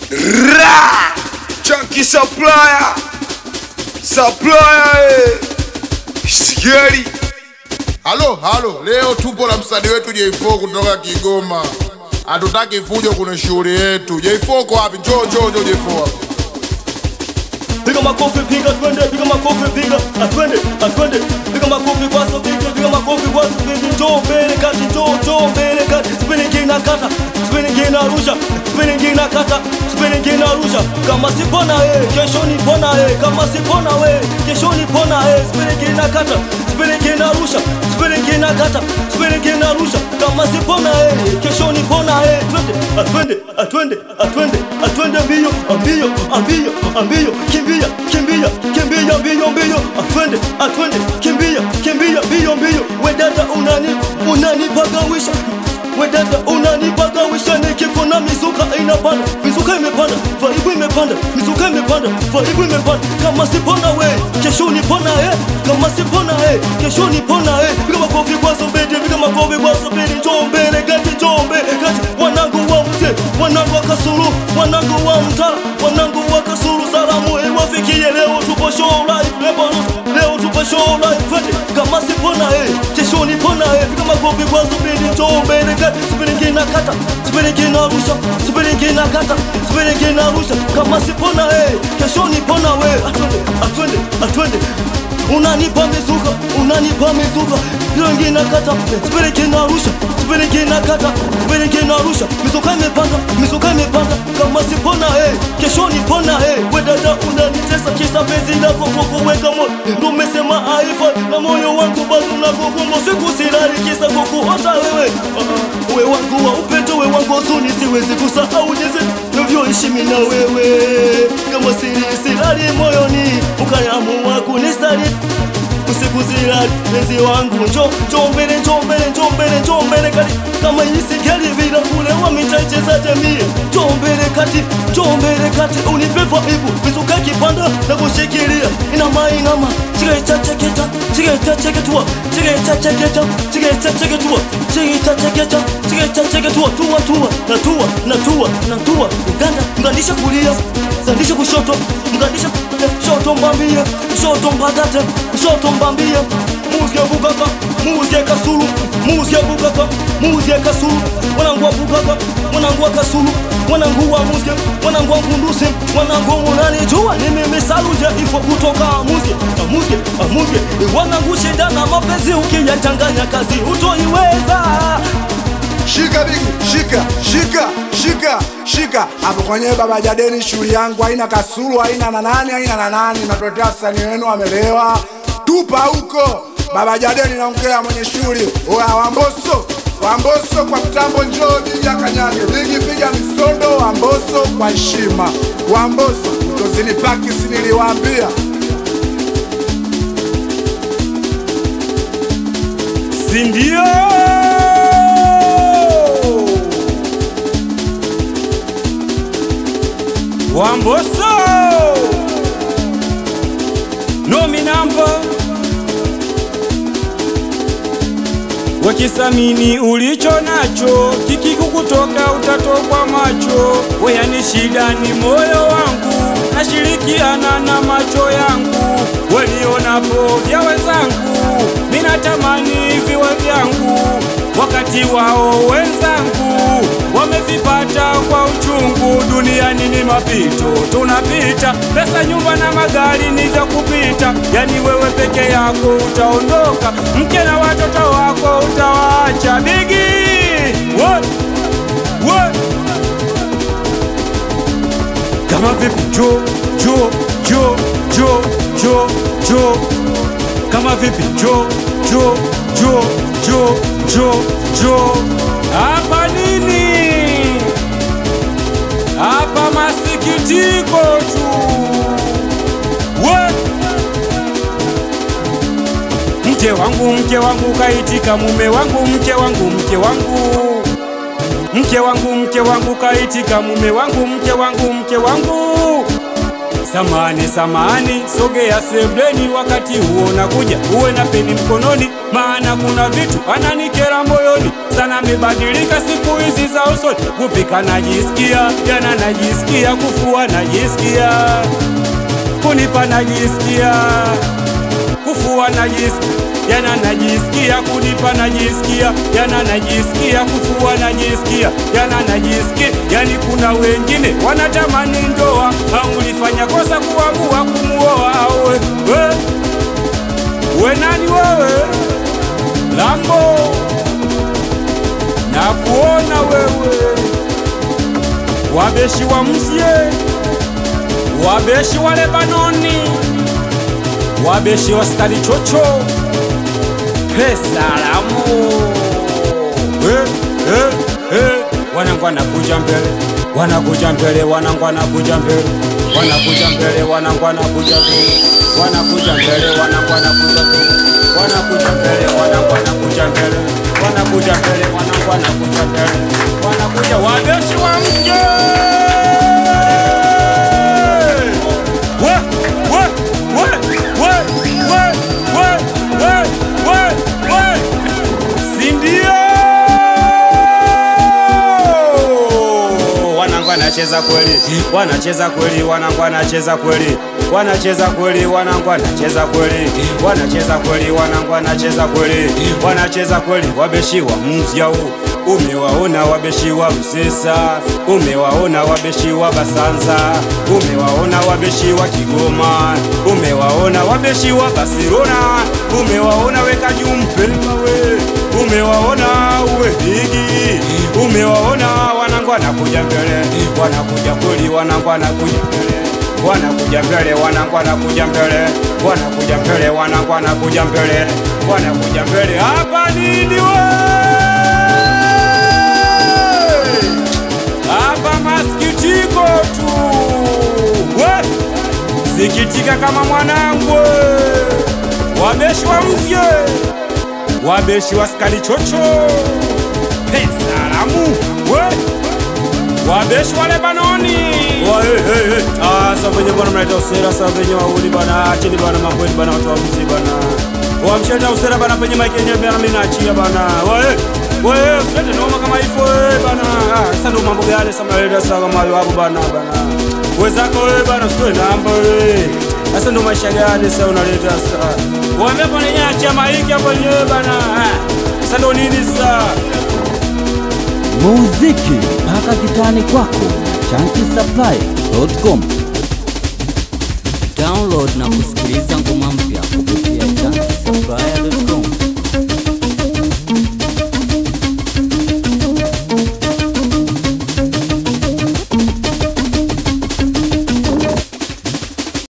Ra! Chunky supplier. Supplier. eh. Sigeli. Halo, halo, leo tupo na msanii wetu J4 kutoka Kigoma. Hatutaki fujo kwenye shughuli yetu. J4 uko wapi? Njoo, njoo, njoo J4 hapa. Piga makofi piga twende, piga makofi piga atwende, atwende. Piga makofi kwa sabiti, piga makofi kwa sabiti. Njoo mbele kati, njoo, njoo mbele kati. Spinning ina kata, spinning ina rusha, spinning ina kata, spinning ina rusha. Kama sipona eh, kesho ni pona eh. Kama sipona we, kesho ni pona eh. Spinning ina kata, spinning ina rusha, spinning ina kata, spinning ina rusha. Kama sipona eh, kesho ni pona eh. Twende, atwende, atwende, atwende, atwende mbio, mbio, mbio, mbio. Kimbia, kimbia, kimbia mbio, mbio. Atwende, atwende, kimbia, kimbia mbio, mbio. We dada unani, unanipagawisha We dada unanipagawisha nikikona mizuka inapanda mizuka imepanda vaibu imepanda mizuka imepanda vaibu imepanda kama sipona we kesho nipona eh kama sipona eh kesho nipona eh piga makofi kwa sobedi piga makofi kwa sobedi njoo mbele gati njoo mbele gati wanangu wa mte wanangu wa kasuru wanangu wa mtala wanangu wa kasuru salamu iwafikie leo tupo show live leo leo tupo show live twende kama sipona eh kesho nipona eh piga makofi kwa sobedi njoo mbele gati sipeleke na kata sipeleke na rusha sipeleke na kata sipeleke na rusha kama sipona eh kesho nipona we atwende atwende atwende unanipa mizuka unanipa mizuka rangi na kata sipeleke na rusha sipeleke na kata sipeleke na rusha mizuka imepanda mizuka imepanda kama sipona eh kesho nipona eh we dada unanitesa kisa penzi lako kukuweka moyo ndo umesema aifa na moyo wangu bado unakukumba siku silali kisa kukuota wewe uh, we wangu wa upendo we wangu huzuni siwezi kusahau jinsi navyoishi mimi na wewe kama siri silali moyoni ukaamua kunisaliti usiku zilali penzi wangu njo njo mbele njo mbele njo mbele njo mbele kati kama isigeli vila kule wamitaicheza jamii njo mbele kati njo mbele kati unipe vaibu mizuka kipanda na kushikilia inama inama chigeta cheketa chigeta cheketua chigeta cheketa chigeta cheketua chigeta cheketa chigeta cheketua tua tua na tua na tua na tua uganda mgandisha kulia mgandisha kushoto mgandisha shoto mbambie shoto mbadate shoto mbambie muzie bugaka muzie kasulu muzie bugaka muzie kasulu wanangu wa bugaka wanangu wa kasulu wanangu wa muzie wanangu wa ngundusi wanangu unanijua ni mimi saluje ifo kutoka muzie muzie muzie wanangu shida na mapenzi ukiyachanganya kazi utoiweza Shika bigi, shika, shika, shika, shika. Hapo kwenye baba jadeni shughuli yangu haina kasulu, haina na nani, haina na nani. Natuletea sani wenu amelewa. Tupa huko. Baba jadeni naongea mwenye shughuli. Oya Wamboso, Wamboso kwa mtambo njoo jija kanyage. Bigi piga misondo Wamboso kwa heshima. Wamboso, utozini paki siniliwaambia. sindio wamboso nomi namba wakisamini ulicho nacho kikikukutoka utatokwa macho weyani shida ni moyo wangu nashirikiana na macho yangu walionapo vya wenzangu minatamani viwe vyangu wakati wao wenzangu wamevipata kwa uchungu duniani ni mapito tunapita pesa nyumba na magari ni vya kupita yani wewe peke yako utaondoka mke na watoto wako utawaacha bigi What? What? kama vipi jo jo jo jo jo jo kama vipi jo jo jo jo jo jo hapa nini hapa masikitiko tu We! mke wangu mke wangu kaitika mume wangu mke wangu mke wangu mke wangu mke wangu kaitika mume wangu mke wangu mke wangu samani samani sogea sebleni wakati huo nakuja uwe na peni mkononi maana kuna vitu ananikera moyoni sana amebadilika siku hizi za sorry kupika najisikia jana najisikia kufua najisikia kunipa najisikia kufua najisikia jana najisikia kunipa najisikia jana najisikia kufua najisikia jana najisikia yani kuna wengine wanatamani ndoa au ulifanya kosa kuamua kumuoa awe we, we nani wewe lambo na kuona wewe wabeshi wa msye wabeshi wa lebanoni wabeshi wa skari chocho pesa lamu eh, eh, eh. wanangu wanakuja mbele wanakuja mbele wanangu wanakuja mbele wanakuja mbele wanangu wanakuja mbele wanakuja mbele wanangu wanakuja mbele wanakuja mbele wanangu wanakuja mbele wanakuja mbele wanangu wanakuja mbele wanakuja wabeshi wa mje we we we we we we we we we sindio wanangu wanacheza kweli wanacheza kweli wanangu wanacheza kweli wanacheza kweli wanangu wanacheza kweli wanacheza kweli wanangu wanacheza kweli wanacheza kweli wabeshiwa mzya huu umewaona wabeshi wa Msesa, umewaona wabeshi wa Basanza, umewaona wabeshi wa Kigoma, umewaona wabeshi wa Barcelona, umewaona weka Jumpelwa we, umewaona uwe higi, umewaona wanangu wanakuja mbele, wanakuja kweli, wanangu wanakuja mbele wanakuja mbele, wanangu wanakuja mbele, wanakuja mbele, wanangu wanakuja mbele, wanakuja mbele. Hapa nini we? Hapa masikitiko tu we, sikitika kama mwanangu we. wabeshi wa mzye, wabeshi wa skali chocho, pesa lamu we wabeshi wa Lebanoni Wa, hey, hey, hey. Ah, sa venye bwana mnaita usera sa venye wauli bana acheni bana mambo yenu bana watu wa mzi bana wamshaleta usera bana penye maiki yenyewe bana mimi naachia bana wae wae usilete noma kama hivyo eh bana ah sasa ndo mambo gani sasa mnaleta sasa kama hayo hapo bana bana wezako wewe bana usitoe namba wewe sasa ndo maisha gani sasa unaleta sasa waambie hapo nenye achia maiki hapo yenyewe bana ah sasa ndo nini sasa muziki mpaka kitani kwako chankisapply.com download na kusikiliza ngoma mpya